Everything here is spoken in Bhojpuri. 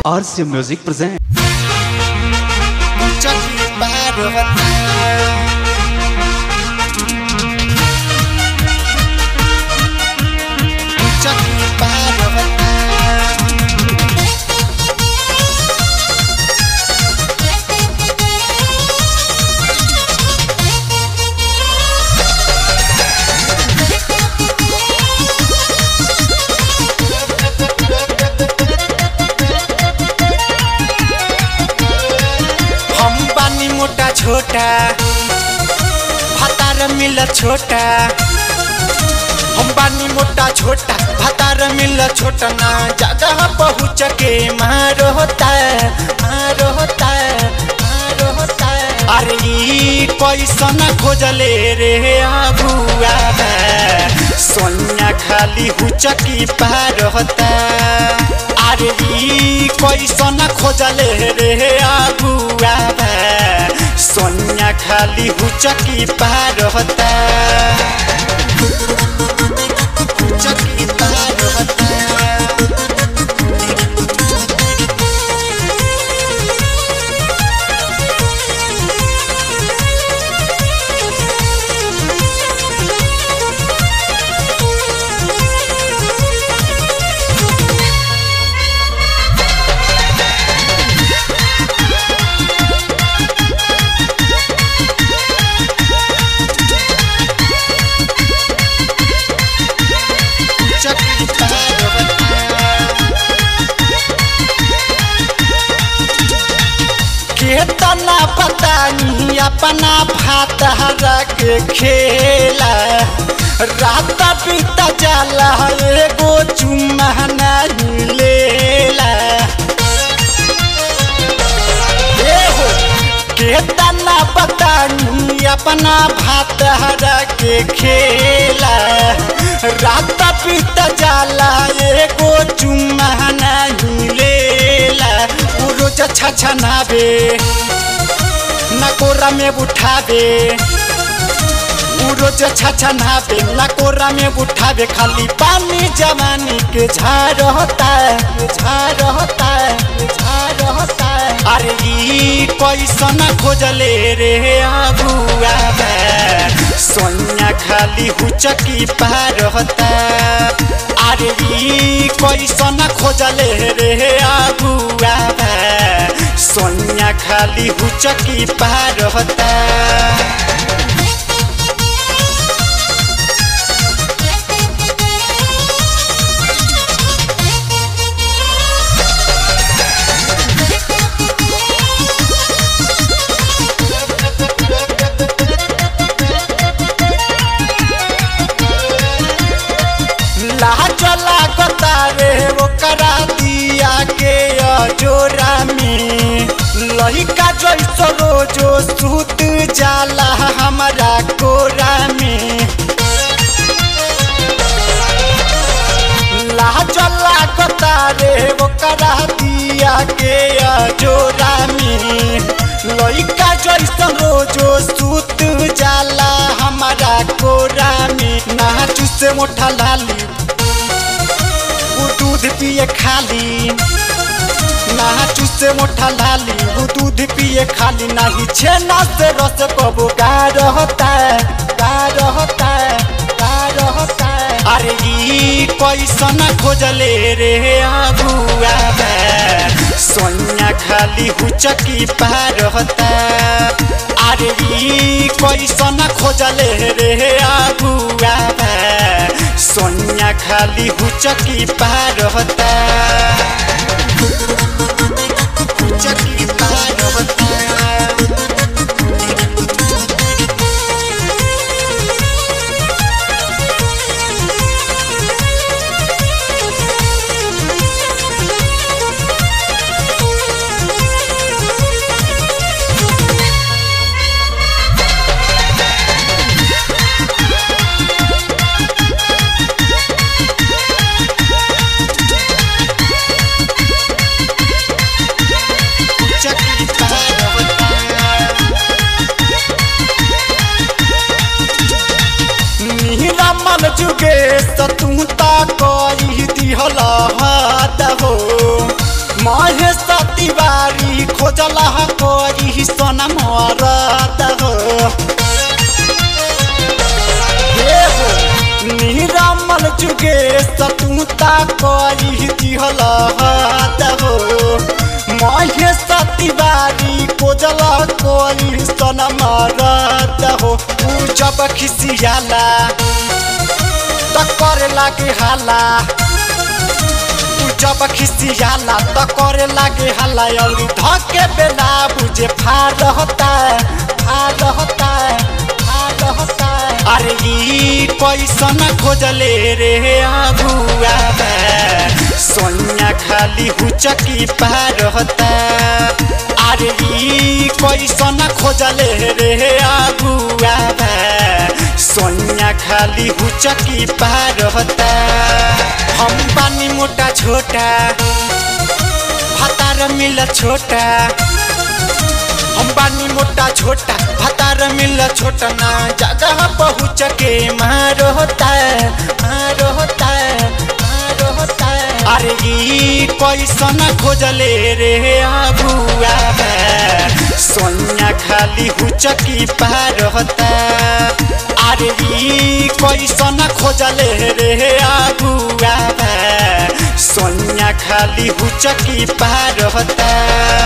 RC Music present. चकी पार होता चकी पार होता हम बानी मोटा छोटा भातार मिल छोटा हम बानी मोटा छोटा भातार मिल छोटा ना जगह पहुँच के मारो होता मारो होता मारो होता अरे ई पैसा न खोजले रे अबुआ सोनिया खाली हुचकी पार होता अरे ई पैसा न खोजले रे अबुआ सोनिया खाली हुचकी पार होता हुचकी पार होता चकी पार होता केतना पता नहीं अपना भात हरा के खेला रात बीता जाला एगो चुम्मा नहीं लेला ए हो केतना पता नहीं अपना भात हरा के खेला रात बीता जाला एगो चुम्मा नहीं लेला उ रोज छछनाबे नकोरा में उठाबे उ रोज छछनाबे नकोरा में उठाबे खाली पानी जवानी के झार होता है झार होता है झार होता है अरे ई पैसा न खोजले रे अबुआ सोनिया खाली हुचकी पार होता अरे ई पैसा न खोजले रे अबुआ सोनिया खाली हुचकी पार होता लाज लागता रे ओकरा दिया के अजोरा में लहिका जैसो रोजो सूत जाला हमारा कोरा में लाज लागता रे ओकरा दिया के अजोरा में लइका जैसन रोजो सूत जाला हमारा कोरा में नाचू से मोटा लाली उ दूध पिए खाली नाचू से मोटा लाली उ दूध पिए खाली नाही छेना से रस कबो गा रहता है गा रहता है गा रहता है अरे ई पैसा न खोजले रे अबुआ सोनिया खाली हुचकी पार होता अरे ई पैसा न खोजले रे अबुआ सोनिया खाली हुचकी पार होता हुचकी पार होता जुगे सतुता करी दिहल हाथ हो महेश तिवारी कोजल कोई सन मरत हो ऊ जब खिसियाला त करे लागे हाला ऊ जब खिसियाला त करे लागे हाला और धके बेला बुझे फार होता फार होता फार होता अरे ई पैसा न खोजले रे अबुआ सोनिया खाली हुचकी पार होता अरे ई पैसा न खोजले रे अबुआ सोनिया खाली हुचकी पार होता हम बानी मोटा छोटा भातार मिल छोटा हम बानी मोटा छोटा भातार मिल छोटा ना जगह पहुँच के मारो होता मारो होता मारो होता अरे ई पैसा न खोजले रे अबुआ सोनिया खाली हुचकी पार होता अरे ई पैसा न खोजले रे अबुआ सोनिया खाली हुचकी पार होता